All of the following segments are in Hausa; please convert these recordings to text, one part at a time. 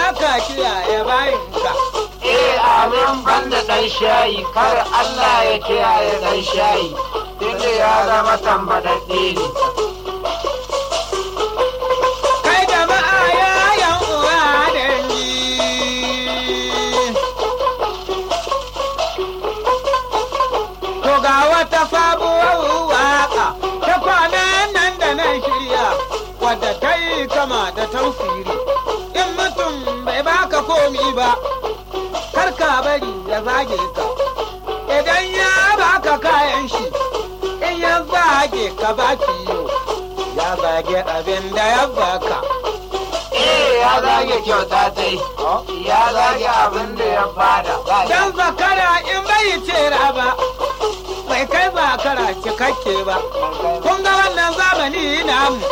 ka kiyaye bayinka. Eh amin banda ɗan shayi kar Allah ya kiyaye ɗan shayi tunda ya zama tambaɗaɗɗe ne. Kai jama'a yayan uwa dangi. To ga wata sabuwar waka ta kwanan nan da nan shirya wadda ta yi kama da tausiri. In mutum bai baka komi ba, kar ka bari ya zage ka. Idan ya baka kayan shi, in ya zage ka ba ciyo, ya zage abin da ya baka. Eh ya zage kyauta ta yi, ya zage abin da ya bada. Dan zakara in bai tera ba, bai kai zakara cikakke ba. Kun ga wannan zamani namu.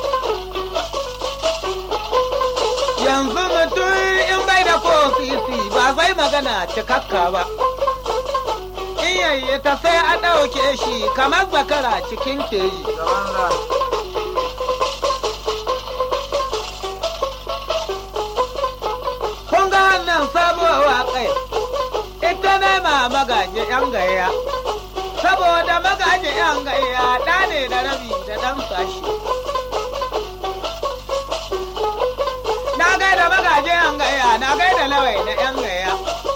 Yanzu mutum in bai da kofisi ba zai magana cikakka ba. In yayi ta sai a ɗauke shi kamar zakara cikin keyi. Kun ga wannan sabuwar waƙai, ita ne ma magaji ‘yan gayya. Saboda magaji ‘yan gayya ɗa ne da rabi da ɗan sashi. Na gaida magaji ‘yan gayya, na gaida lawai na ‘yan gayya.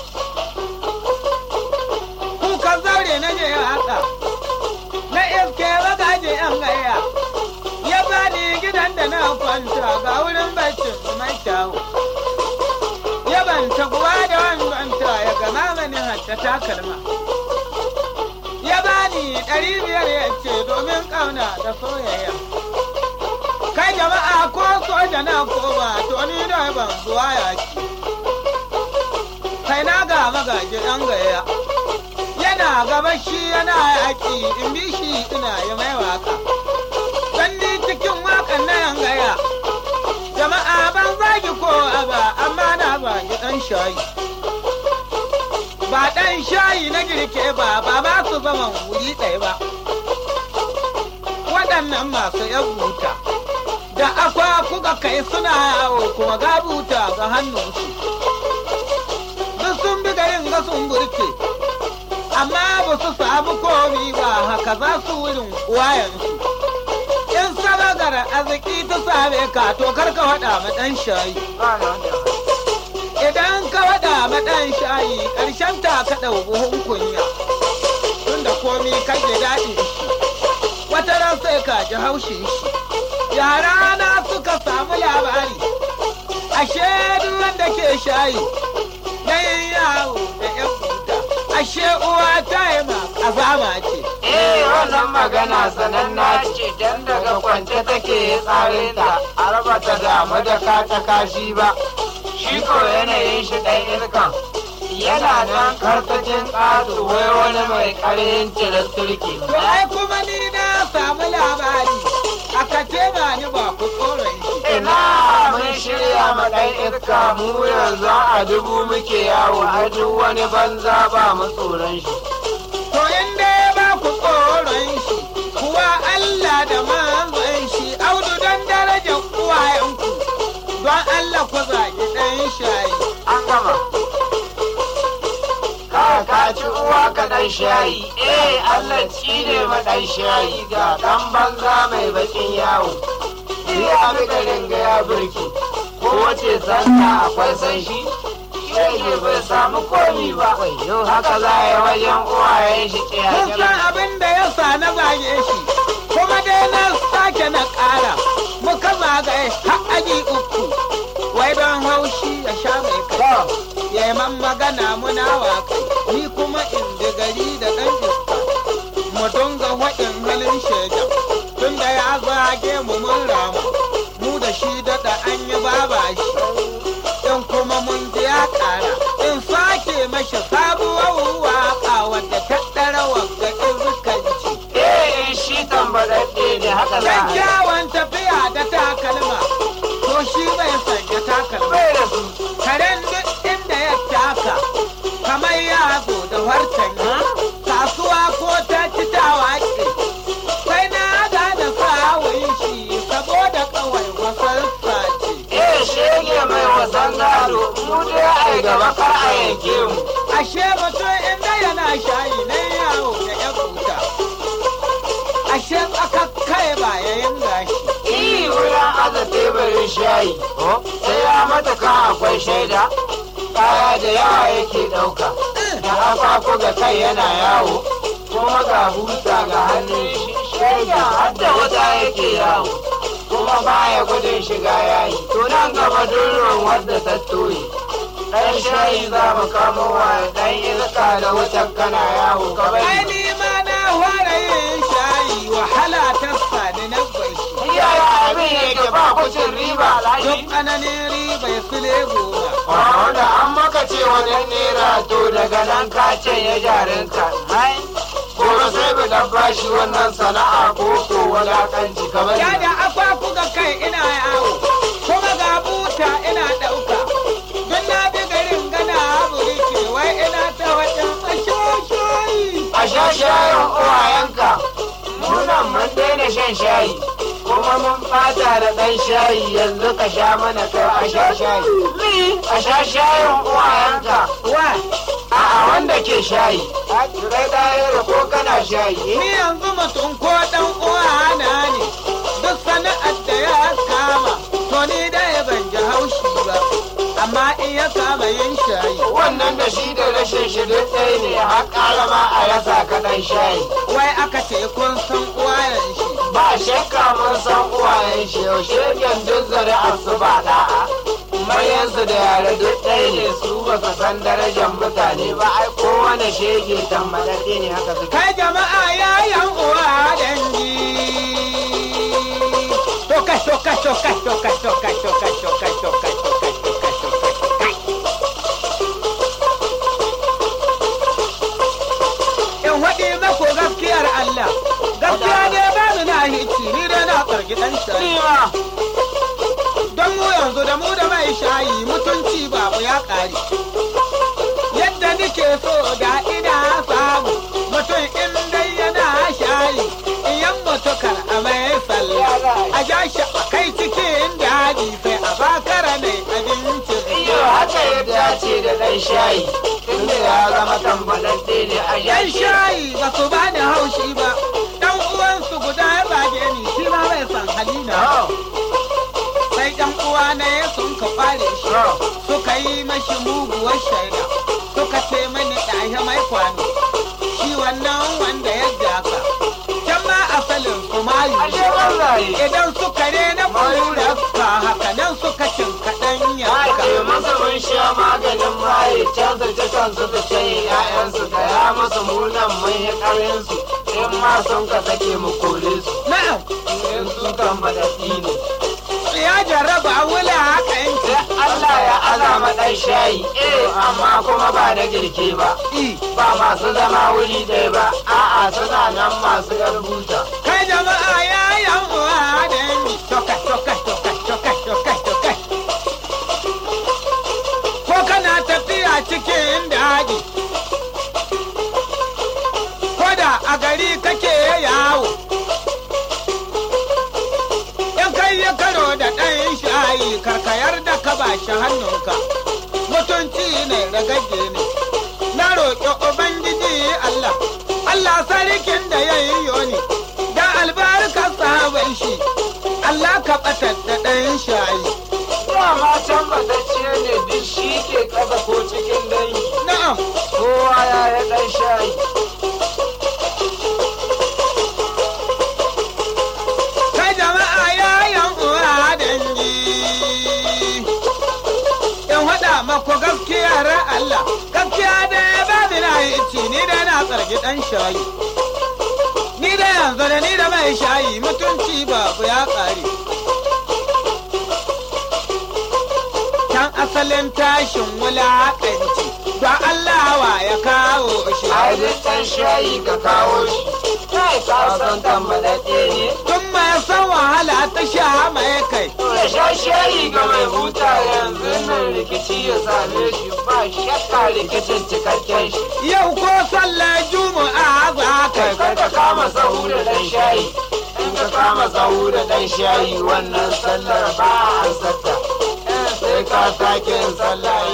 Kukan zaure na je haka, na iske magaji ‘yan gayya. Ya bani gidan da na kwanta ga wurin baccin mai kyawu. ya banta kuwa da wanda ya gama mani hatta takalma. Ya bani ɗari biyar ya ce domin ƙauna da soyayya. Kai jama'a ko soja na koma to ni da ban zuwa yaki. Kai na ga magaji ɗan gaya. Yana gaba shi yana yaƙi in bi shi ina yi mai waka. Dan ni cikin waƙan na yan gaya. Jama'a ban zagi ko ba amma na zagi ɗan shayi. Ba ɗan shayi na girke ba ba ba su zama wuri ɗaya ba. Waɗannan masu ‘yan buta da akwa kuka kai suna yawo kuma ga buta ga hannunsu. Duk sun bi garin ga sun burke, amma ba su samu komi ba haka za su wurin wayansu. in sabagar arziki ta same ka to kar ka waɗa ma ɗan shayi. Idan ka waɗa ma ɗan shayi ƙarshen ta ka ɗau buhun kunya. Tunda komi kake daɗin shi. Wata ran sai ka ji haushin shi. Yara na suka samu labari. Ashe duk wanda ke shayi. Na yin yawo da ƴan buta. Ashe uwa ta yi ma ƙazama ce. Eh wannan magana sananna ce dan daga kwance take tsarinta a raba ta damu da kata kashi ba. Shi ko yanayin shi ɗan irkan yana nan karkacin ƙato wai wani mai ƙarhin cirar turki. To ai kuma ni na samu labari aka ce ba ni ba ku tsoron shi. Ina mun shirya ma ɗan irka mu yanzu a dubu muke yawo a duk wani banza ba mu tsoron shi. To in dai ba ku tsoron shi kuwa Allah da manzon shi audu don darajar uwayenku don Allah ku zagi ɗan shayi. An gama. Ka ka ci uwa ka ɗan shayi, eh Allah ci ne ma ɗan shayi ga ɗan banza mai bakin yawo. Ya bi garin ga ya burki, ko wace santa akwai san shi, shege bai samu komi ba. Haka za a yi wajen uwayen shi Kun san abin da ya sa na zage shi kuma dai na sake na ƙara muka zagaye har aji uku wai don haushi ya sha mai kai. ya yi man magana muna waƙai ni kuma in ji gari da ɗan iska mu dunga waɗin halin shaidan tun da ya zage mu mun ramu mu da shi daɗa an yi baba shi in kuma mun ji ya ƙara in sake mashi sabuwar waƙa wadda ta ɗara wagga izkanci Eh shi tambaɗaɗɗe ne haka za a yi. kyakkyawan tafiya da takalma to shi bai sanya takalma Bai da su. karen duk inda ya taka kamar ya zo da wartan kasuwa ko ta ci ta waƙe sai na gane sawun shi saboda kawai wasarsa ce Eh shege mai wasan gado gaba kar a yanke mu ashe mutum inda yana shayi ne yawo da ya kuta ashe aka kai ba yayin gashi Iyi wurin aza teburin shayi sai ya mata kan akwai shaida kaya da yawa yake ɗauka da haka ga kai yana yawo kuma ga buta ga hannun shi shaida har da wata yake yawo kuma baya gudun shiga yayi to nan gaba durin wadda ta toye dan shayi za mu kamo wa dan iska da wutar kana yawo ka ai bari ni ma na fara yin shayi wahala ta sani na bai yaya abin yake ba kucin riba duk alhaji ananin riba ya file goma wanda an maka ce wajen nera to daga nan ka ce ya jarinka gobe sai mu dan bashi wannan sana'a ko ko wadakanci kamar ya da akwaku ga kai ina yawo kuma ga buta ina ɗauka don na bi garin gana burike wai ina ta wajen mashoshi a sha shayin uwayenka munan mun daina shan shayi kuma mun fata da ɗan shayi yanzu ka sha mana kai a sha shayi a sha shayin uwayenka wa a'a wanda ke shayi kai ɗaya ko kana shayi ni yanzu mutum ko dan uwa na ne duk sana'ar da ya kama to ni da ya ban ji haushi ba amma in ya kama yin shayi wannan da shi da rashin shi duk ɗaya ne har ƙara ma a rasa kaɗan shayi wai aka ce kun san uwayen shi ba shakka mun san uwayen shi yaushe duk zuri'ar su ba da'a mayansu da yare duk ɗaya ne su ba su san darajar mutane ba ai kowane shege tambaɗaɗɗe ne haka suke kai jama'a yayan uwa dangi to kai to kai to kai to kai to kai to kai to kai to kai to kai to kai to kai in waɗi mako gaskiyar Allah gaskiya ne ba mu na hici ni dai na tsarki ɗan shayi don mu yanzu da mu da mai shayi mutunci babu ya ƙare yadda nike so da ina samu mutum in dai yana shayi iyan mutukar a mai sallah a ja shi a kai cikin daji sai a bakara ne abincin iyo haka ya dace da ɗan shayi tunda ya zama tambaɗaɗɗe ne a yan yanshi shayi ba su ba da haushi ba dan uwansu guda ya zage ni shi ma bai san halina sai dan uwa na ya sun ka kware shi suka yi mashi muguwar shaida suka ce mani ɗahe mai kwano shi wannan wanda ya jaka can ma asalin su mayu ashe wallahi idan suka ne na kura ka haka nan suka cin kaɗan yanka Ake masa mun sha maganin maye canza ta kansu da shayi ‘ya'yansu da ya musu munan mun yi ƙarinsu in ma sun ka sake mu kore su na'am in sun kan madadi ne. ya jarraba wula haka yanki Sai Allah ya azama ɗan shayi eh amma kuma ba na girke ba ba masu zama wuri ɗaya ba a'a suna nan masu yan buta. kai jama'a ya yan uwa da yanki tokai tokai tokai tokai tokai tokai ko kana tafiya cikin daji ko da a gari kake yawo in kai ya karo da ɗan shayi karkayar da ka ba shi hannunka mutunci ne ragage ne na roƙi ubangiji Allah Allah sarkin da ya yi yoni da albarkar sahaban shi Allah ka ɓatar da ɗan shayi Dama can batacce ne duk shi ke ƙasa ko cikin dangi. na'am Kowa ya yi ɗan shayi. kai jama'a ya yan uwa dangi in haɗa maku gaskiyar Allah gaskiya da ya ba ni na yi ci ni da na tsarki ɗan shayi ni da yanzu da ni da mai shayi mutunci babu ya ƙare can asalin tashin wulaƙanci ba Allah wa ya kawo shi Ai duk ɗan shayi ka kawo shi. Kai ka san tambadaɗe ne. tun mai san wahala ta sha mai kai Ya sha shayi ga mai huta yanzu nan rikici ya same shi ba shakka rikicin cikakken shi. yau ko sallar juma'a za ka Kai kar ka kama sahu da ɗan shayi. In ka kama sahu da ɗan shayi wannan sallar ba a ansarta. Sai ka sake yin sallah